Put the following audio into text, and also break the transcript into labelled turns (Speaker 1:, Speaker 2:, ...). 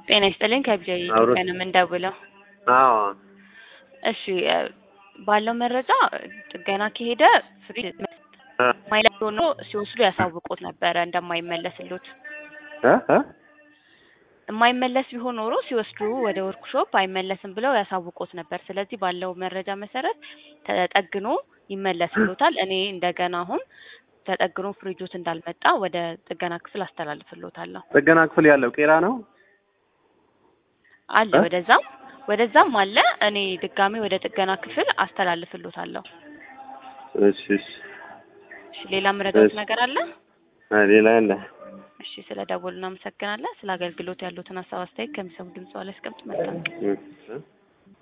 Speaker 1: ጤና ይስጥልኝ ከቢጃ ኢትዮጵያ ነው የምንደውለው።
Speaker 2: አዎ
Speaker 1: እሺ እ ባለው መረጃ ጥገና ከሄደ ፍሪጅ ማይለስ ሆኖ ሲወስዱ ያሳውቁት ነበረ እንደማይመለስሉት።
Speaker 2: እ እ
Speaker 1: የማይመለስ ቢሆን ኖሮ ሲወስዱ ወደ ወርክሾፕ አይመለስም ብለው ያሳውቁት ነበር። ስለዚህ ባለው መረጃ መሰረት ተጠግኖ ይመለስሎታል። እኔ እንደገና አሁን ተጠግኖ ፍሪጆት እንዳልመጣ ወደ ጥገና ክፍል አስተላልፍሎታለሁ።
Speaker 2: ጥገና ክፍል ያለው ቄራ ነው።
Speaker 1: አለ
Speaker 2: እ?
Speaker 1: ወደዛም ወደዛም አለ። እኔ ድጋሜ ወደ ጥገና ክፍል አስተላልፍሎታለሁ።
Speaker 2: እሺ እሺ
Speaker 1: እሺ ሌላ ምረዳት
Speaker 2: እሺ።
Speaker 1: ነገር አለ?
Speaker 2: አ ሌላ ያለ
Speaker 1: እሺ ስለ ደወሉ እናመሰግናለን። ስለ አገልግሎት ያሉትን ሀሳብ አስተያየት ከሚሰሙ ድምጽ ላይ አስቀምጥ መልካም
Speaker 2: እ እ